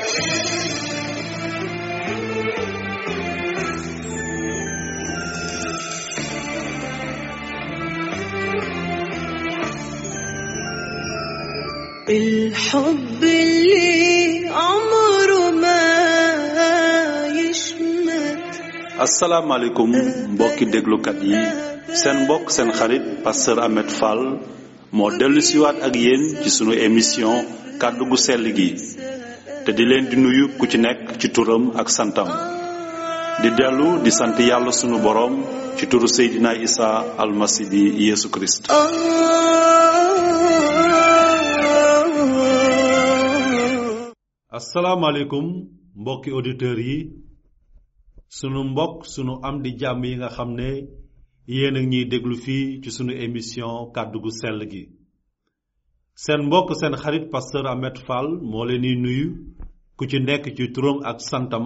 الحب اللي عمره ما يشمت asalaamaaleykum mbokki déglukat yi seen mbokk seen xarit pasteur Ahmed Fall moo dellu siwaat ak yéen ci sunu émission kàddu gu sell gi te di leen di nuyu ku ci nekk ci turam ak santam di dellu di sant yàlla sunu boroom ci turu Seydina Isa almasi bi Yeesu Kirist آه asalaamaaleykum mbokki auditeurs yi sunu mbokk sunu am di jàmm yi nga xam ne yéen a ñuy déglu fii ci sunu émission kàddu gu sell gi seen mbokk seen xarit pasteur Ahmed Fall moo leen di nuyu ku ci nekk ci turam ak santam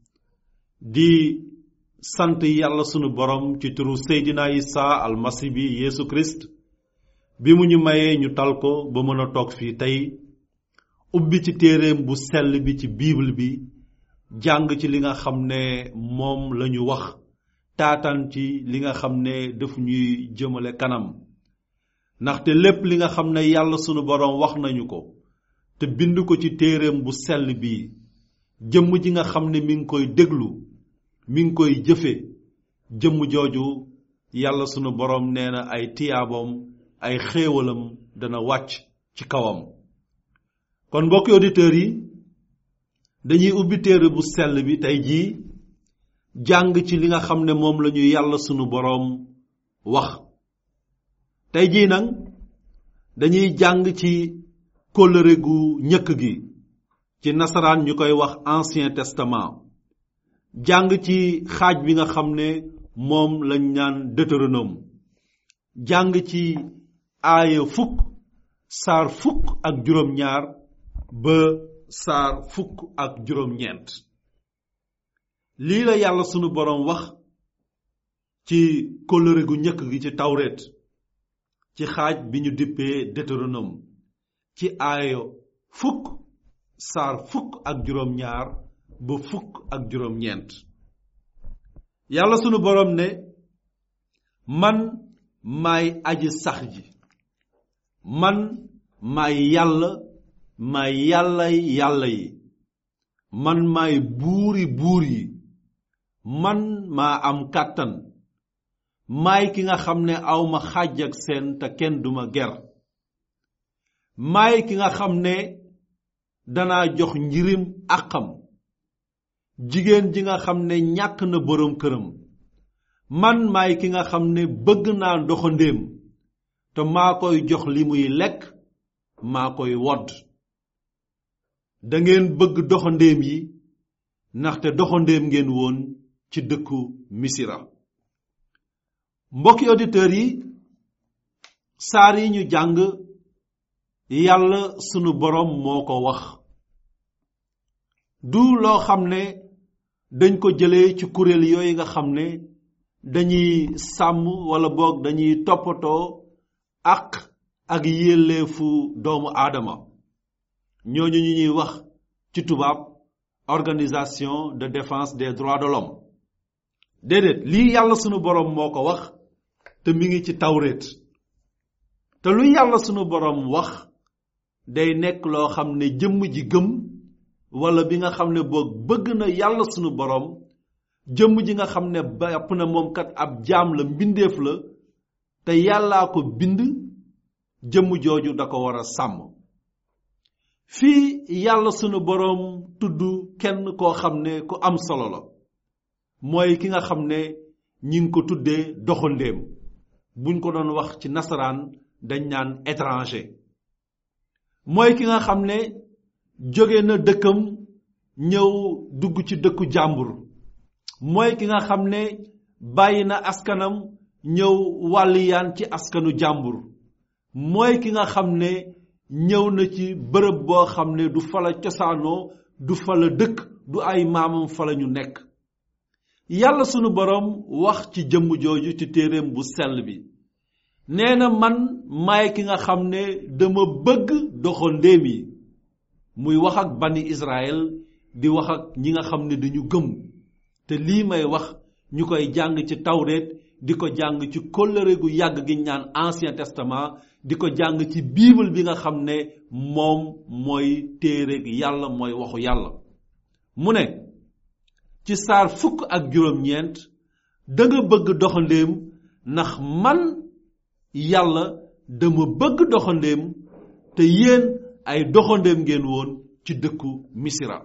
di sant yàlla sunu borom ci turu Seydina Isa almasi bi Yeesu Christ bi mu ñu mayee ñu tal ko ba mën a toog fii tey ubbi ci téeréem bu sell bi ci bible bi jàng ci li nga xam ne moom la ñu wax taataan ci li nga xam ne daf ñuy jëmale kanam ndaxte lépp li nga xam ne yàlla sunu boroom wax nañu ko te bind ko ci téeréem bu sell bi jëmm ji nga xam ne mi ngi koy déglu mi ngi koy jëfe jëmm jooju yàlla sunu boroom nee na ay tiyaaboom ay xéewalam dana wàcc ci kawam kon mbokki auditeurs yi dañuy ubbi téere bu sell bi tey jii jàng ci li nga xam ne moom la ñu yàlla sunu boroom wax tey jii nag dañuy jàng ci kóllëre gu ñëkk gi ci nasaraan ñu koy wax ancien testament jàng ci xaaj bi nga xam ne moom lañ naan Deutéronome jàng ci aaya fukk saar fukk ak juróom-ñaar ba saar fukk ak juróom-ñeent lii la yàlla sunu boroom wax ci kóllëre gu njëkk gi ci tawret ci xaaj bi ñu dippee Deutéronome ci aayo fukk saar fukk ak juróom-ñaar ba fukk ak juróom-ñeent yàlla sunu boroom ne man maay aji sax ji man maay yàlla maay yàllay yàlla yi man maay buuri buur yi man maa am kàttan maay ki nga xam ne awma xàjj ak seen te kenn duma ger maay ki nga xam ne danaa jox njirim àqam jigéen ji nga xam ne ñàkk na boroom këram man maay ki nga xam ne bëgg naa doxandéem te maa koy jox li muy lekk maa koy wodd dangeen bëgg doxandéem yi ndaxte doxandéem ngeen woon ci dëkku misira mbokki auditeurs yi saar yi ñu jàng yàlla sunu boroom moo ko wax du loo xam ne dañ ko jëlee ci kuréel yooyu nga xam ne dañuy sàmm walla boog dañuy toppatoo àq ak yelleefu doomu aadama ñooñu ñu ñuy wax ci tubaab organisation de défense des droits de l'homme déedéet lii yàlla sunu boroom moo ko wax te mi ngi ci tawreet te lu yàlla sunu boroom wax day nekk loo xam ne jëmm ji gëm walla bi nga xam ne boog bëgg na yàlla sunu boroom jëmm ji nga xam ne bàpp na moom kat ab jaam la mbindeef la te yàllaa ko bind jëmm jooju da ko war a sàmm fii yàlla sunu boroom tudd kenn koo xam ne ku am solo la mooy ki nga xam ne ñi ngi ko tuddee doxandéem buñ ko doon wax ci nasaraan dañ naan étranger mooy ki nga xam ne jóge na dëkkam ñëw dugg ci dëkku jàmbur mooy ki nga xam ne bàyyi na askanam ñëw wàlliyaan ci askanu jàmbur mooy ki nga xam ne ñëw na ci bërëb boo xam ne du fala cosaanoo du fala dëkk du ay maamam fala ñu nekk yàlla sunu boroom wax ci jëmm jooju ci téeréem bu sell bi nee na man maay ki nga xam ne dama bëgg doxandéem yi muy wax ak bani Israël di wax ak ñi nga xam ne dañu gëm te lii may wax ñu koy jàng ci tawreet di ko jàng ci kóllëre gu yàgg gi ñaan ancien testament di ko jàng ci bible bi nga xam ne moom mooy téere yàlla mooy waxu yàlla mu ne ci saar fukk ak juróom-ñeent da nga bëgg doxandéem ndax man yàlla dama bëgg doxandéem te yéen ay doxandéem ngeen woon ci dëkku misira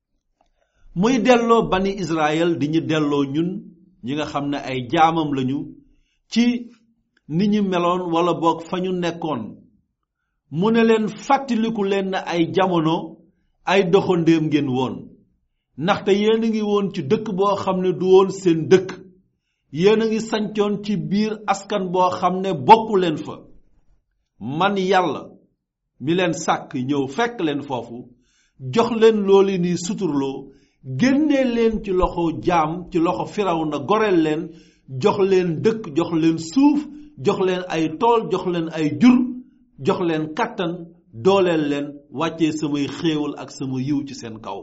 muy delloo bani israel di ñu delloo ñun ñi nga xam ne ay jaamam lañu ci ni ñu meloon wala boog fa ñu nekkoon mu ne leen fàttaliku leen na ay jamono ay doxandéem ngeen woon ndaxte yéen a ngi woon ci dëkk boo xam ne du woon seen dëkk yéen a ngi sancoon ci biir askan boo xam ne bokku leen fa man yàlla mi leen sàkk ñëw fekk leen foofu jox leen loolu ni suturloo génnee leen ci loxo jaam ci loxo firaw na goreel leen jox leen dëkk jox leen suuf jox leen ay tool jox leen ay jur jox leen kàttan dooleel leen wàccee samay xéewal ak sama yiw ci seen kaw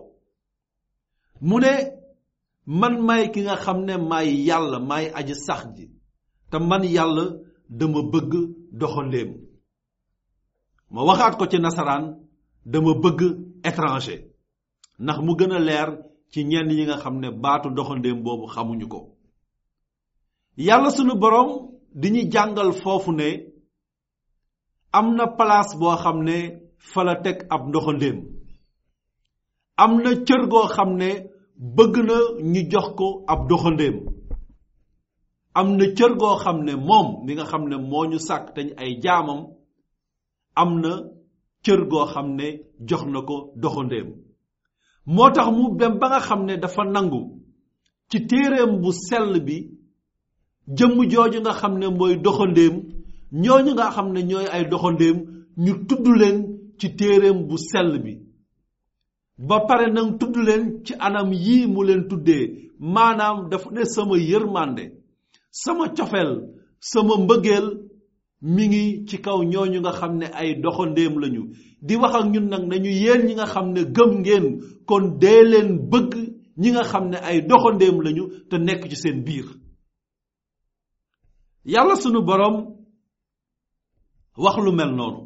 mu ne man may ki nga xam ne maay yàlla maay aji sax ji te man yàlla dama bëgg doxandéem ma waxaat ko ci nasaraan dama bëgg étranger ndax mu gën a leer ci ñenn ñi nga xam ne baatu doxandéem boobu xamuñu ko yàlla sunu borom di ñu jàngal foofu ne am na place boo xam ne fa la teg ab doxandéem am na cër goo xam ne bëgg na ñu jox ko ab doxandéem am na cër goo xam ne moom mi nga xam ne moo ñu sàkk te ay jaamam am na cër goo xam ne jox na ko doxandéem moo tax mu dem ba nga xam ne dafa nangu ci téereem bu sell bi jëmm jooju nga xam ne mooy doxandéem ñooñu nga xam ne ñooy ay doxandéem ñu tudd leen ci téereem bu sell bi ba pare nag tudd leen ci anam yii mu leen tuddee maanaam dafa ne sama yërmande sama cofeel sama mbëggeel mi ngi ci kaw ñooñu nga xam ne ay doxandéem lañu di wax ak ñun nag nañu yéen ñi nga xam ne gëm ngeen kon dee leen bëgg ñi nga xam ne ay doxandéem lañu te nekk ci seen biir yàlla sunu borom wax lu mel noonu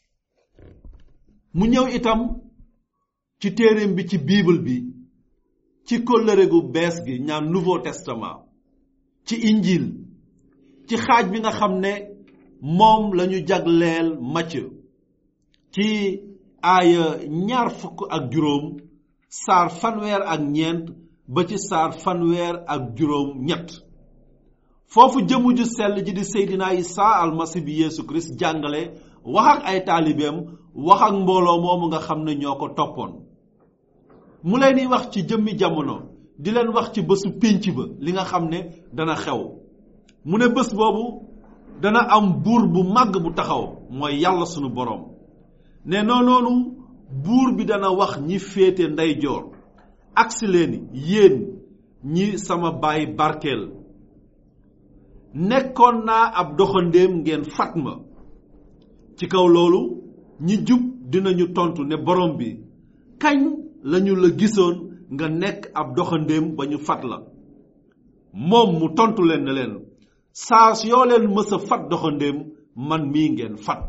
mu ñëw itam ci téereem bi ci bible bi ci kóllëre gu bees gi ñaan nouveau testament ci injil ci xaaj bi nga xam ne moom lañu jagleel Matthieu ci aaya ñaar fukk ak juróom saar fanweer ak ñeent ba ci saar fanweer ak juróom ñett foofu jëmu ju sell ji di Seydina Isa almasi bi Yeesu Kirist jàngale wax ak ay taalibeem wax ak mbooloo moomu nga xam ne ñoo ko toppoon mu leen di wax ci jëmmi jamono di leen wax ci bésu pénc ba li nga xam ne dana xew mu ne bés boobu dana am buur bu màgg bu taxaw mooy yàlla sunu boroom ne noonoonu buur bi dana wax ñi féete ndeyjoor agsi leen yéen ñi sama baay barkeel nekkoon naa ab doxandéem ngeen fat ma ci kaw loolu ñi jub dinañu tontu ne borom bi kañ lañu la gisoon nga nekk ab doxandéem ba ñu fat la moom mu tontu leen ne leen saa yoo leen mës a fat doxandéem man mii ngeen fat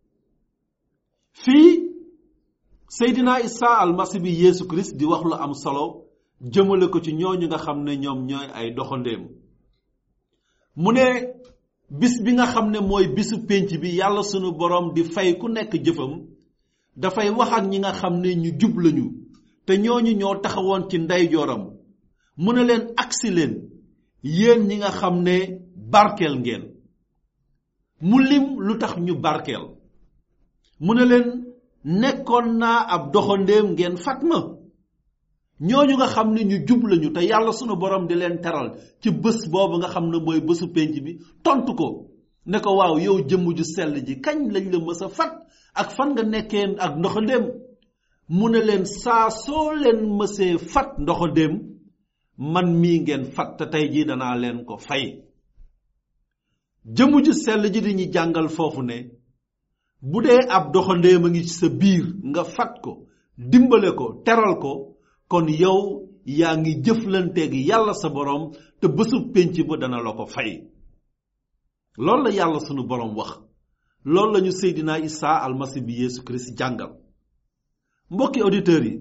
fii Seydina Isa almasi bi Yeesu Kirist di wax lu am solo jëmale ko ci ñooñu nga xam ne ñoom ñooy ay doxandéem mu ne bis bi nga xam ne mooy bisu pénc bi yàlla sunu borom di fay ku nekk jëfam dafay wax ak ñi nga xam ne ñu jub lañu te ñooñu ñoo taxawoon ci ndeyjooram mu ne leen agsi leen yéen ñi nga xam ne barkeel ngeen mu lim lu tax ñu barkeel mu ne leen nekkoon naa ab doxandéem ngeen fat ma ñooñu nga xam ne ñu jub lañu te yàlla sunu borom di leen teral ci bés boobu nga xam ne mooy bésu penc bi tontu ko ne ko waaw yow jëmm ju sell ji kañ lañ la mës a fat ak fan nga nekkee ak ndoxandéem mu ne leen saa soo leen mësee fat ndoxandéem man mii ngeen fat te tey jii danaa leen ko fay jëmm ju sell ji di ñu jàngal foofu ne bu dee ab doxandéem a ngi ci sa biir nga fat ko dimbale ko teral ko kon yow yaa ngi jëflanteeg yàlla sa borom te bésub pénc ba dana la ko fay loolu la yàlla sunu borom wax loolu la ñu Seydina Isa almasi bi Yeesu Kirist jàngal mbokki auditeurs yi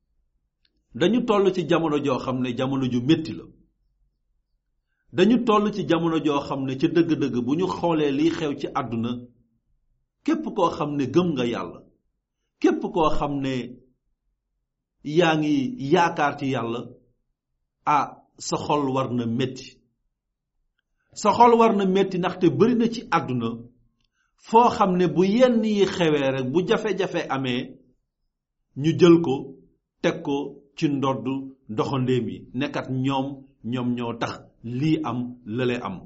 dañu toll ci jamono joo xam ne jamono ju métti la dañu toll ci jamono joo xam ne ca dëgg-dëgg bu ñu xoolee liy xew ci àdduna képp koo xam ne gëm nga yàlla képp koo xam ne yaa ngi yaakaar ci yàlla ah sa xol war na métti sa xol war na métti ndaxte bari na ci àdduna foo xam ne bu yenn yi xewee rek bu jafe-jafe amee ñu jël ko teg ko ci ndodd doxandéem yi nekkat ñoom ñoom ñoo tax lii am lële am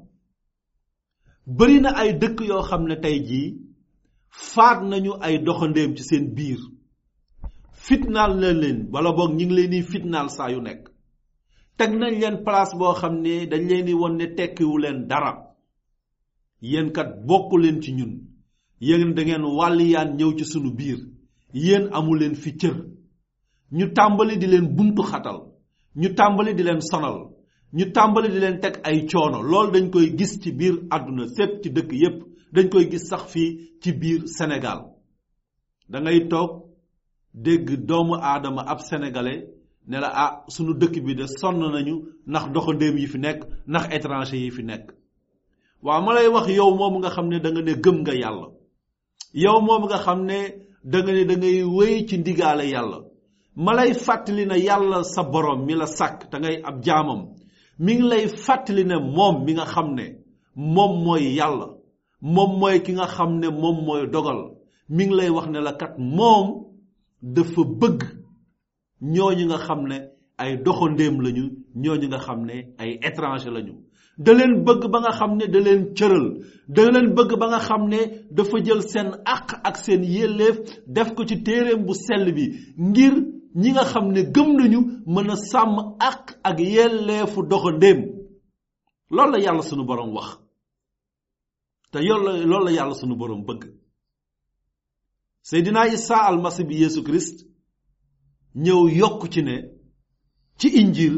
bari na ay dëkk yoo xam ne tey jii faat nañu ay doxandéem ci seen biir fitnaal na leen wala boog ñi ngi leen di fitnaal saa yu nekk teg nañ leen place boo xam ne dañ leen di won ne tekkiwu leen dara yéen kat bokku leen ci ñun yéen da ngeen wàlliyaan ñëw ci sunu biir yéen amu leen fi cër ñu tàmbali di leen buntu xatal ñu tàmbali di leen sonal ñu tàmbali di leen teg ay coono loolu dañ koy gis ci biir àdduna sépp ci dëkk yépp dañ koy gis sax fii ci biir Sénégal da ngay toog dégg doomu aadama ab sénégalais ne la ah sunu dëkk bi de sonn nañu ndax doxandéem yi fi nekk ndax étranger yi fi nekk waaw ma lay wax yow moom nga xam ne da nga ne gëm nga yàlla yow moom nga xam ne da nga ne da ngay wéy ci ndigaale yàlla ma lay fàttali ne yàlla sa borom mi la sàkk te ngay ab jaamam mi ngi lay fàttali ne moom mi nga xam ne moom mooy yàlla moom mooy ki nga xam ne moom mooy dogal mi ngi lay wax ne la kat moom dafa bëgg ñooñu nga xam ne ay doxandéem lañu ñooñu nga xam ne ay étranger lañu da leen bëgg ba nga xam ne da leen cëral da leen bëgg ba nga xam ne dafa jël seen àq ak seen yelleef def ko ci téeréem bu sell bi ngir ñi nga xam ne gëm nañu mën a sàmm àq ak yelleefu doxandéem loolu la yàlla sunu borom wax te yoolu la loolu la yàlla sunu borom bëgg Seydina Isa almasi bi Yeesu Christ ñëw yokk ci ne ci injil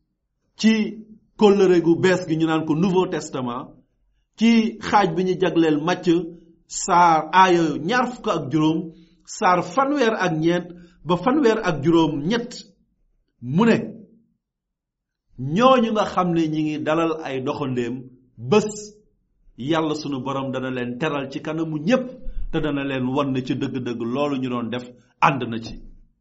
ci kóllëre gu bees gi ñu naan ko nouveau testament ci xaaj bi ñu jagleel màcc saar aaya ñaar fukk ak juróom saar fanweer ak ñeent ba fanweer ak juróom ñett mu ne ñooñu nga xam ne ñi ngi dalal ay doxandéem bés yàlla sunu borom dana leen teral ci kanamu ñépp te dana leen wan ne ci dëgg-dëgg loolu ñu doon def ànd na ci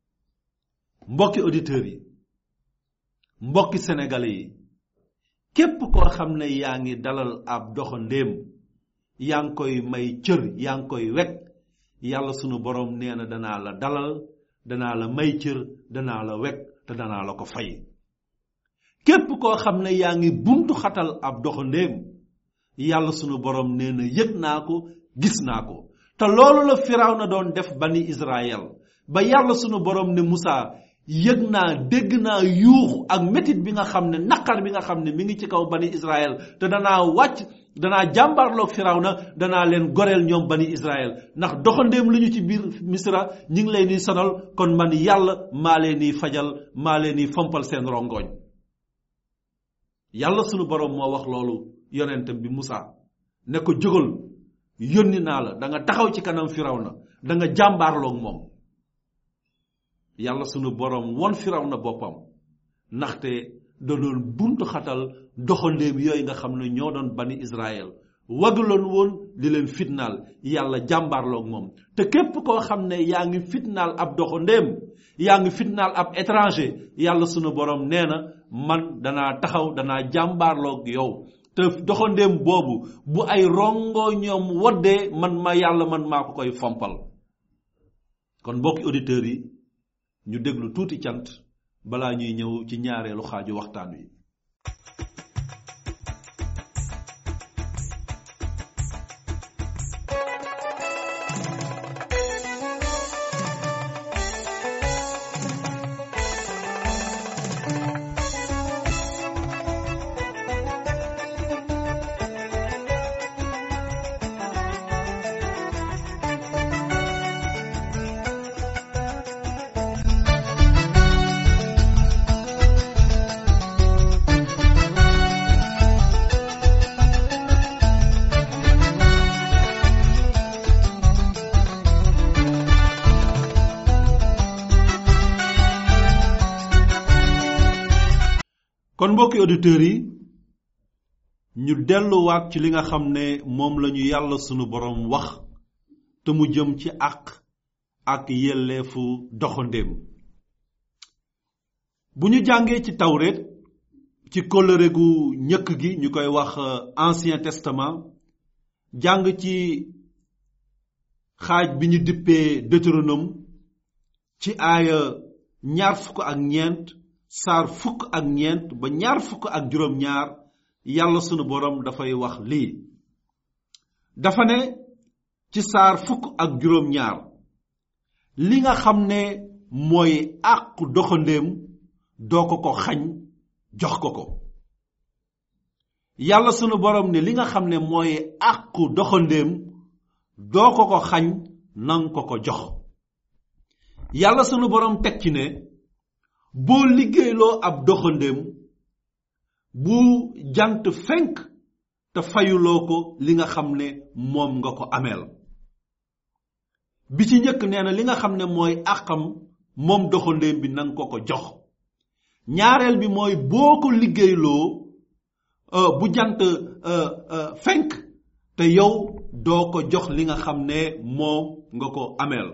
mbokki auditeurs yi mbokki sénégalais yi képp koo xam ne yaa ngi dalal ab doxandéem yaa ngi koy may cër yaa ngi koy wekk yàlla sunu borom nee na danaa la dalal danaa la may cër danaa la wekk te danaa la ko fay képp koo xam ne yaa ngi buntu xatal ab doxandéem yàlla sunu borom nee na yëg naa ko gis naa ko te loolu la firaw na doon def bani israel ba yàlla sunu borom ne Musaa yëg naa dégg naa yuuxu ak métit bi nga xam ne naqar bi nga xam ne mi ngi ci kaw bani israel te danaa wàcc danaa jàmbaarloog firaw na danaa leen goreel ñoom bani israel ndax doxandéem lu ñu ci biir misra ñi ngi leen di sonal kon man yàlla maa leen di fajal maa leen di fompal seen rongoñ yàlla sunu borom moo wax loolu yonentam bi Musaa ne ko jógal yónni naa la da nga taxaw ci kanam firaw na da nga jàmbaarloog moom yàlla sunu borom won firaw na boppam ndaxte da doon buntu xatal doxandéem yooyu nga xam ne ñoo doon bani israel waguloon woon di leen fitnaal yàlla jàmbaarloog moom te képp koo xam ne yaa ngi fitnaal ab doxandéem yaa ngi fitnaal ab étranger yàlla sunu borom nee na man danaa taxaw danaa jàmbaarloog yow te doxandéem boobu bu ay rongo ñoom woddee man ma yàlla man maa ko koy fompal kon mbokki auditeurs yi ñu déglu tuuti cant balaa ñuy ñëw ci ñaareelu xaaju waxtaan wi kon mbokki auditeurs yi ñu delluwaat ci li nga xam ne moom la ñu yàlla sunu borom wax te mu jëm ci àq ak yelleefu doxandéem bu ñu jàngee ci tawreet ci kóllëre gu ñëkk gi ñu koy wax ancien testament jàng ci xaaj bi ñu dippee deutéronome ci aaya ñaar fukk ak ñeent saar fukk ak ñeent ba ñaar fukk ak juróom ñaar yàlla sunu borom dafay wax lii dafa ne ci saar fukk ak juróom ñaar li nga xam ne mooy àqu doxandéem doo ko ko xañ jox ko ko yàlla sunu borom ne li nga xam ne mooy àqu doxandéem doo ko ko xañ nang ko ko jox yàlla sunu borom teg ci ne boo liggéeyloo ab doxandéem bu jant fenk te fayuloo ko li nga xam ne moom nga ko ameel bi ci njëkk nee na li nga xam ne mooy àqam moom doxandéem bi nanga ko ko jox ñaareel bi mooy boo ko liggéeyloo bu jant fenk te yow doo ko jox li nga xam ne moom nga ko ameel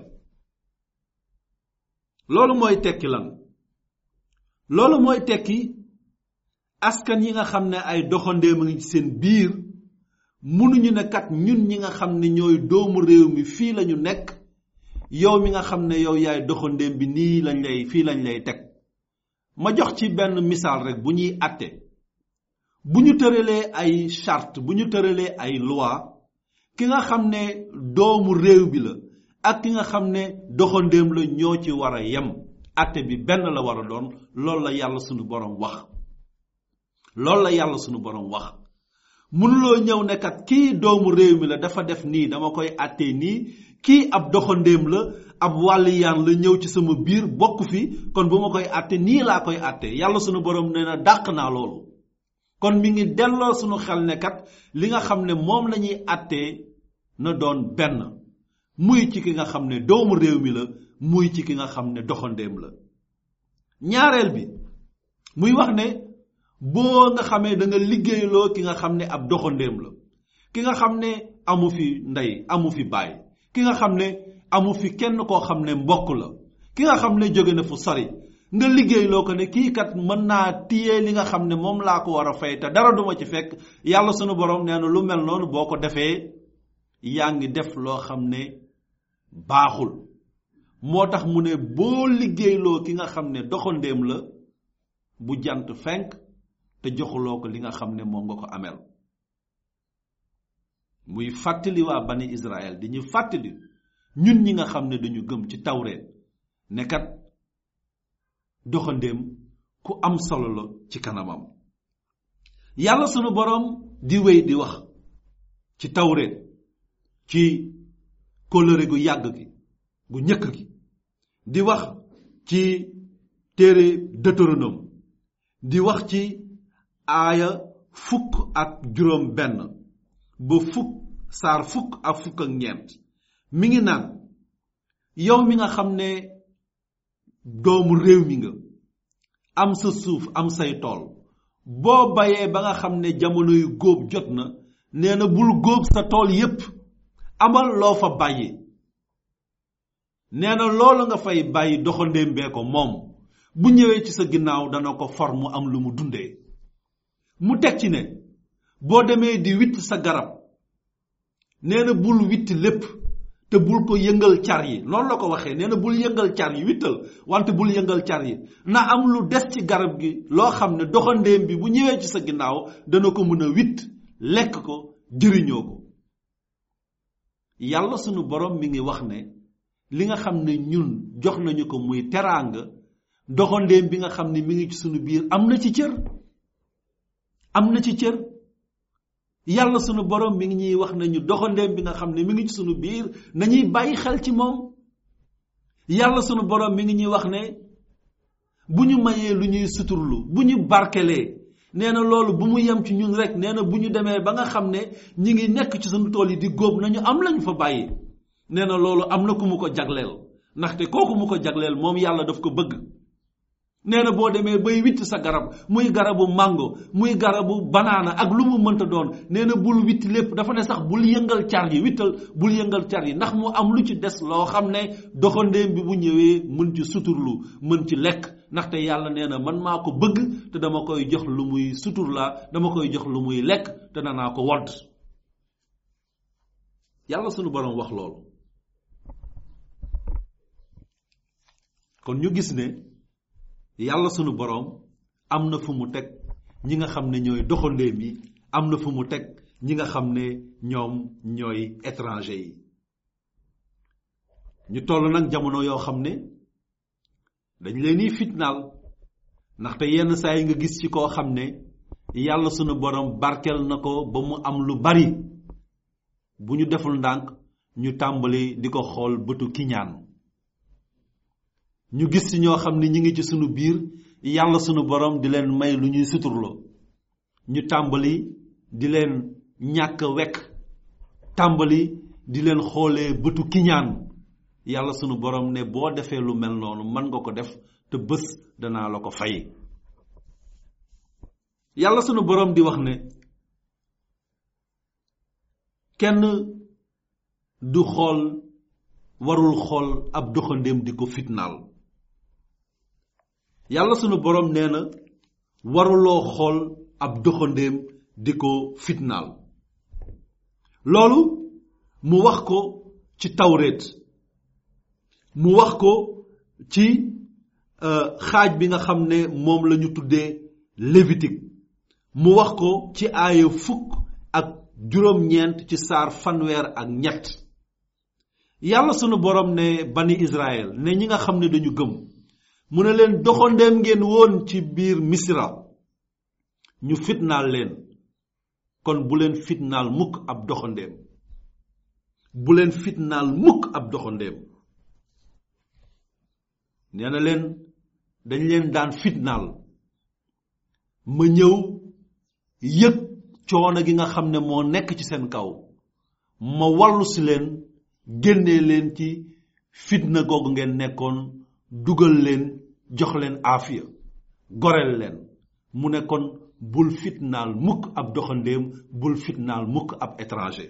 loolu mooy tekki lan loolu mooy tekki askan yi nga xam ne ay doxandéem a ngi ci seen biir mënuñu ne kat ñun ñi nga xam ne ñooy doomu réew mi fii lañu nekk yow mi nga xam ne yow yaay doxandéem bi nii lañ lay fii lañ lay teg ma jox ci benn misaal rek bu ñuy àtte bu ñu tëralee ay charte bu ñu tëralee ay loi ki nga xam ne doomu réew bi la ak ki nga xam ne doxandéem la ñoo ci war a yem àtte bi benn la war a doon loolu la yàlla sunu borom wax loolu la yàlla sunu borom wax mënuloo ñëw ne kat kii doomu réew mi la dafa def nii dama koy àttee nii kii ab doxandéem la ab wàlliyaan la ñëw ci sama biir bokk fi kon bu ma koy àtte nii laa koy àtte yàlla sunu borom nee na dàq naa loolu kon mi ngi delloo sunu xel ne kat li nga xam ne moom la ñuy àttee na doon benn muy ci ki nga xam ne doomu réew mi la muy ci ki nga xam ne doxandéem la ñaareel bi muy wax ne boo nga xamee da nga liggéeyloo ki nga xam ne ab doxandéem la ki nga xam ne amu fi ndey amu fi baay ki nga xam ne amu fi kenn koo xam ne mbokk la ki nga xam ne jóge na fu sori nga liggéeyloo ko ne kii kat mën naa téye li nga xam ne moom laa ko war a fay te dara duma ci fekk yàlla sunu borom nee na lu mel noonu boo ko defee yaa ngi def loo xam ne baaxul moo tax mu ne boo liggéeyloo ki nga xam ne doxandéem la bu jant fenk te joxuloo ko li nga xam ne moom nga ko ameel muy fàttali waa bani Israël di ñu fàttali ñun ñi nga xam ne dañu gëm ci tawreet ne kat doxandéem ku am solo la ci kanamam yàlla sunu boroom di wéy di wax ci tawreet ci kóllëre gu yàgg gi gu ñëkk gi di wax ci téere Deutéronome di wax ci aaya fukk ak juróom benn ba fukk saar fukk ak fukk ak ñeent mi ngi naan yow mi nga xam ne doomu réew mi nga am sa suuf am say tool boo bayee ba nga xam ne jamono yu góob jot na nee na bul góob sa tool yépp amal loo fa bàyyi nee na loolu nga fay bàyyi doxandéem bee ko moom bu ñëwee ci sa ginnaaw dana ko for mu am lu mu dundee mu teg ci ne boo demee di witt sa garab nee na bul witt lépp te bul ko yëngal car yi noonu la ko waxee nee na bul yëngal car yi wittal wante bul yëngal car yi na am lu des ci garab gi loo xam ne doxandéem bi bu ñëwee ci sa ginnaaw dana ko mën a witt lekk ko jëriñoo ko yàlla sunu borom mi ngi wax ne li nga xam ne ñun jox nañu ko muy teraanga doxandéem bi nga xam ne mi ngi ci sunu biir am na ci cër am na ci cër yàlla sunu borom mi ngi ñuy wax nañu doxandéem bi nga xam ne mi ngi ci sunu biir nañuy bàyyi xel ci moom yàlla sunu borom mi ngi ñuy wax ne bu ñu mayee lu ñuy suturlu bu ñu barkelee nee na loolu bu mu yem ci ñun rek nee na bu ñu demee ba nga xam ne ñi ngi nekk ci sunu tool yi di góob nañu am lañu fa bàyyi nee na loolu am na ku mu ko jagleel ndaxte kooku mu ko jagleel moom yàlla daf ko bëgg nee na boo demee bay witt sa garab muy garabu mango muy garabu banaana ak lu mu mënta doon nee na bul witt lépp dafa ne sax bul yëngal car yi wittal bul yëngal car yi ndax mu am lu ci des loo xam ne doxandéem bi bu ñëwee mën ci suturlu mën ci lekk ndaxte yàlla nee na man maa ko bëgg te dama koy jox lu muy sutur la dama koy jox lu muy lekk te danaa ko wodd yàlla sunu borom wax loolu kon ñu gis ne yàlla sunu boroom am na fu mu teg ñi nga xam ne ñooy doxandéem yi am na fu mu teg ñi nga xam ne ñoom ñooy étranger yi ñu toll nag jamono yoo xam ne dañ leen di fitnaal ndaxte yenn saa yi nga gis ci koo xam ne yàlla sunu boroom barkeel na ko ba mu am lu bari bu ñu deful ndànk ñu tàmbali di ko xool bëtu kiñaan ñu gis ci ñoo xam ne ñi ngi ci sunu biir yàlla sunu borom di leen may lu ñuy suturloo ñu tàmbali di leen ñàkk wekk tàmbali di leen xoolee bëtu kiñaan yàlla sunu borom ne boo defee lu mel noonu mën nga ko def te bés danaa la ko fay yàlla sunu borom di wax ne kenn du xool warul xool ab doxandéem di ko fitnaal yàlla sunu borom nee na waruloo xool ab doxandéem di ko fitnaal loolu mu wax ko ci tawreet mu wax ko ci xaaj bi nga xam ne moom la ñu tuddee lévitique mu wax ko ci aaya fukk ak juróom-ñeent ci saar fanweer ak ñett yàlla sunu borom ne bani Israël ne ñi nga xam ne dañu gëm mu ne leen doxandeem ngeen woon ci biir misra ñu fitnaal leen kon bu leen fitnaal mukk ab doxandeem bu leen fitnaal mukk ab doxandeem nee na leen dañ leen daan fitnaal ma ñëw yëg coono gi nga xam ne moo nekk ci seen kaw ma wallu si leen génnee leen ci fitna googu ngeen nekkoon dugal leen jox leen aafiya goreel leen mu ne kon bul fitnaal mukk ab doxandéem bul fitnaal mukk ab étranger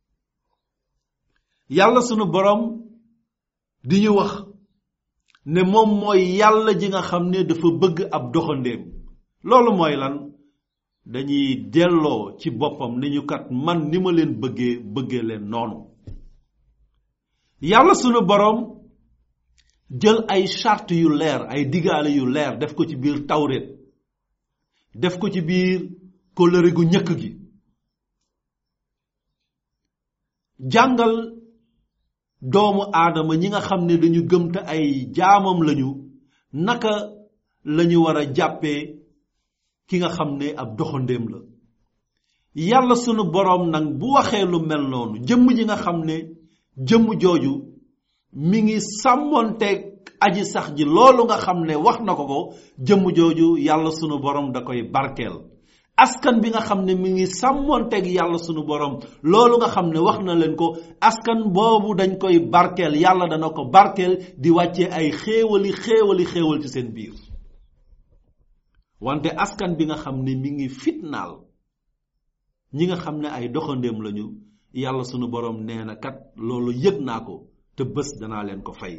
yàlla sunu borom di ñu wax ne moom mooy yàlla ji nga xam ne dafa bëgg ab doxandéem loolu mooy lan dañuy delloo ci boppam ni ñu kat man ni ma leen bëggee bëggee leen noonu yàlla sunu borom jël ay charte yu leer ay digaale yu leer def ko ci biir tawret def ko ci biir kóllëre gu ñëkk gi jàngal doomu aadama ñi nga xam ne dañu gëm te ay jaamam lañu naka lañu war a jàppee ki nga xam ne ab doxandéem la yàlla sunu boroom nag bu waxee lu mel noonu jëmm ji nga xam ne jëmm jooju mi ngi sàmmonteeg aji sax ji loolu nga xam ne wax na ko ko jëmm jooju yàlla sunu borom da koy barkeel askan bi nga xam ne mi ngi sàmmonteeg yàlla sunu borom loolu nga xam ne wax na leen ko askan boobu dañ koy barkeel yàlla dana ko barkeel di wàccee ay xéewali xéewali xéewal ci seen biir wante askan bi nga xam ne mi ngi fitnaal ñi nga xam ne ay doxandéem lañu yàlla sunu borom nee na kat loolu yëg naa ko te bés danaa leen ko fay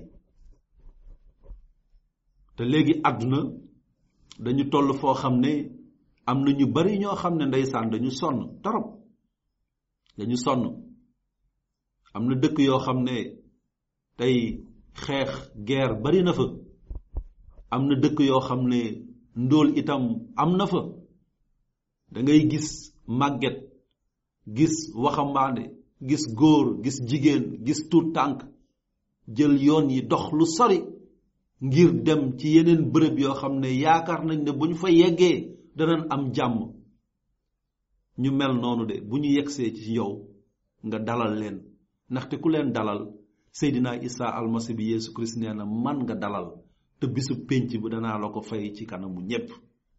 te léegi àdduna dañu toll foo xam ne am na ñu bari ñoo xam ne ndeysaan dañu sonn torop dañu sonn am na dëkk yoo xam ne tey xeex guerre bari na fa am na dëkk yoo xam ne ndóol itam am na fa da ngay gis màgget gis waxambaane gis góor gis jigéen gis tuut tànk jël yoon yi dox lu sori ngir dem ci yeneen bërëb yoo xam ne yaakaar nañ ne bu ñu fa yeggee danañ am jàmm ñu mel noonu de bu ñu yegsee ci yow nga dalal leen ndaxte ku leen dalal Seydina Isa almasi bi Yeesu Kirist nee na man nga dalal te bisu pénc bi danaa la ko fay ci kanamu ñépp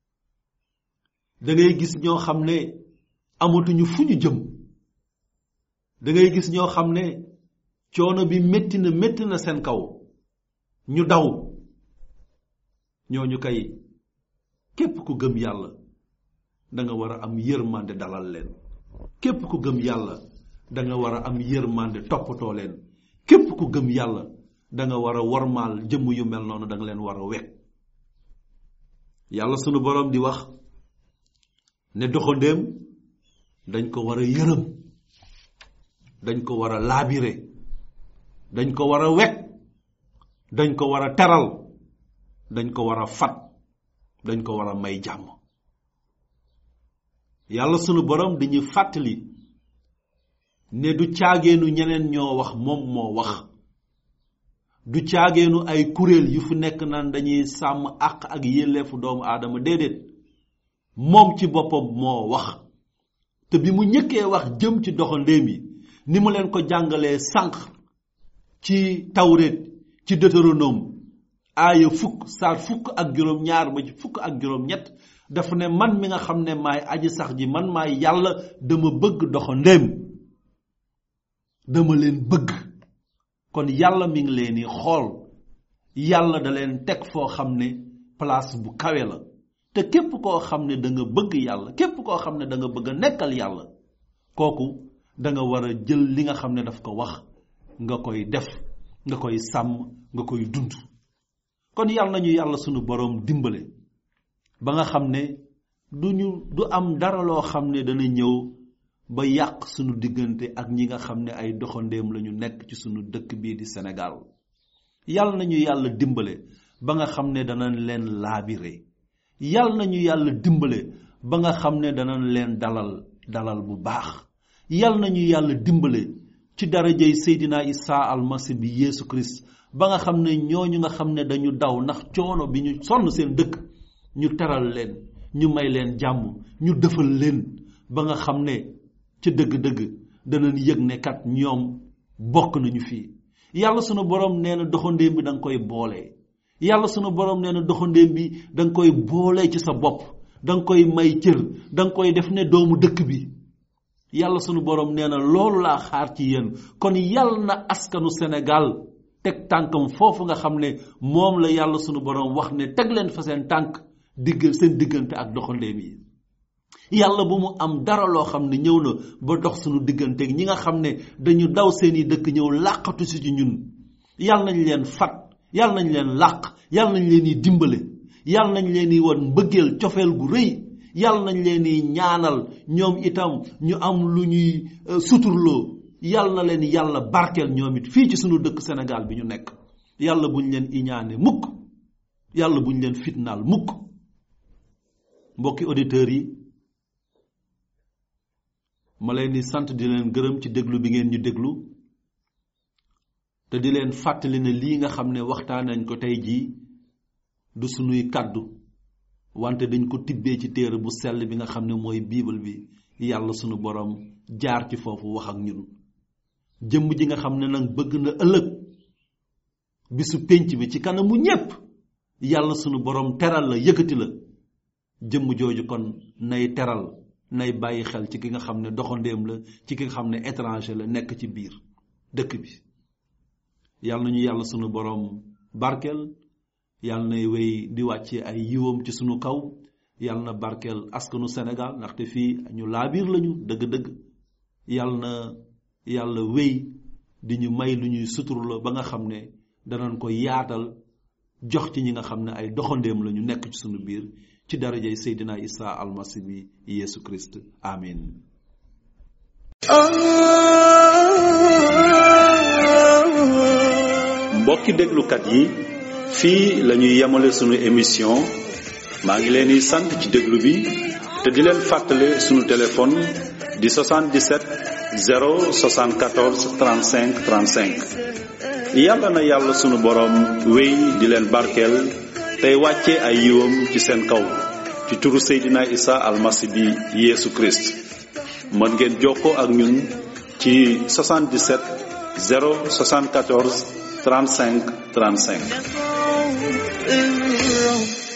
da ngay gis ñoo xam ne amatuñu fu ñu jëm da ngay gis ñoo xam ne coono bi métti na métti na seen kaw ñu daw ñooñu kay képp ku gëm yàlla da nga war a am yërmande dalal leen képp ku gëm yàlla da nga war a am yërmande toppatoo leen képp ku gëm yàlla da nga war a wormaal jëmm yu mel noonu da nga leen war a wekk yàlla sunu boroom di wax ne doxandéem dañ ko war a yërëm dañ ko war a laabire dañ ko war a wekk dañ ko war a teral dañ ko war a fat dañ ko war a may jàmm yàlla sunu borom dañuy fàttali ne du caageenu ñeneen ñoo wax moom moo wax du caageenu ay kuréel yu fu nekk naan dañuy sàmm àq ak yelleefu doomu aadama déedéet moom ci boppam moo wax te bi mu ñëkkee wax jëm ci doxandéem yi ni mu leen ko jàngalee sànq ci tawret ci deutéronome aaya fukk saar fukk ak juróom ñaar ba ci fukk ak juróom ñett dafa ne man mi nga xam ne maay aji sax ji man maay yàlla dama bëgg doxandéem dama leen bëgg kon yàlla mi ngi leen di xool yàlla da leen teg foo xam ne place bu kawe la te képp koo xam ne da nga bëgg yàlla képp koo xam ne da nga bëgg a nekkal yàlla kooku da nga war a jël li nga xam ne daf ko wax nga koy def nga koy sàmm nga koy dund kon yàlla nañu yàlla sunu boroom dimbale ba nga xam ne du ñu du am dara loo xam ne dana ñëw ba yàq sunu diggante ak ñi nga xam ne ay doxandéem lañu nekk ci sunu dëkk bii di Sénégal yàlla nañu yàlla dimbale ba nga xam ne danañ leen laabire yàlla nañu yàlla dimbale ba nga xam ne danañ leen dalal dalal bu baax yàlla nañu yàlla dimbale ci darajay Seydina Isa almasi bi Yeesu Christ ba nga xam ne ñooñu nga xam ne dañu daw ndax coono bi ñu sonn seen dëkk ñu teral leen ñu may leen jàmm ñu defal leen ba nga xam ne ca dëgg-dëgg danañ yëg ne kat ñoom bokk nañu fii yàlla sunu borom nee na doxandéem bi da nga koy boole yàlla sunu borom nee na doxandéem bi da nga koy boole ci sa bopp da nga koy may cër da nga koy def ne doomu dëkk bi yàlla sunu borom nee na loolu laa xaar ci yéen kon yàlla na askanu Sénégal teg tànkam foofu nga xam ne moom la yàlla sunu borom wax ne teg leen fa seen tànk digg seen diggante ak doxandéem yi yàlla bu mu am dara loo xam ne ñëw na ba dox sunu diggante ñi nga xam ne dañu daw seeni dëkk ñëw làqatu si ci ñun yàlla nañ leen fat yàlla nañ leen làq yàlla nañ leen di dimbale yàlla nañ leen di wan mbëggeel cofeel gu rëy yàlla nañ leen di ñaanal ñoom itam ñu am lu ñuy suturloo yàlla na leen yàlla barkeel ñoom it fii ci sunu dëkk Sénégal bi ñu nekk yàlla buñ leen iñaane mukk yàlla buñ leen fitnaal mukk mbokki auditeurs yi ma leen di sant di leen gërëm ci déglu bi ngeen ñu déglu te di leen fàttali ne lii nga xam ne waxtaan nañ ko tey jii du sunuy kàddu wante dañ ko tibbee ci téere bu sell bi nga xam ne mooy biibal bi yàlla sunu borom jaar ci foofu wax ak ñun jëmm ji nga xam ne nag bëgg na ëllëg bisu pénc bi ci kanamu ñépp yàlla sunu borom teral la yëkkati la jëmm jooju kon nay teral nay bàyyi xel ci ki nga xam ne doxandéem la ci ki nga xam ne étranger la nekk ci biir dëkk bi yàlla nañu yàlla sunu borom barkeel yàlla nay wéy di wàcce ay yiwam ci sunu kaw yàlla na barkeel askanu Sénégal ndaxte fii ñu laabiir lañu dëgg-dëgg yàlla na yàlla wéy di ñu may lu ñuy sutur la ba nga xam ne danañ ko yaatal jox ci ñi nga xam ne ay doxandéem la ñu nekk ci sunu biir ci darajay Seydina Isa almasi bi Yeesu Christ amin mbokki déglukat yi fii la ñuy yemale sunu émission maa ngi leen di sant ci déglu bi te di leen fàttale sunu téléphone di 77 074 35 35 yàlla na yàlla sunu boroom wéy di leen barkeel tey wàcce ay yiwam ci seen kaw ci turu Seydina Isa almasi bi Yeesu Christ mën ngeen jokkoo ak ñun ci 77 074 35 35 الرب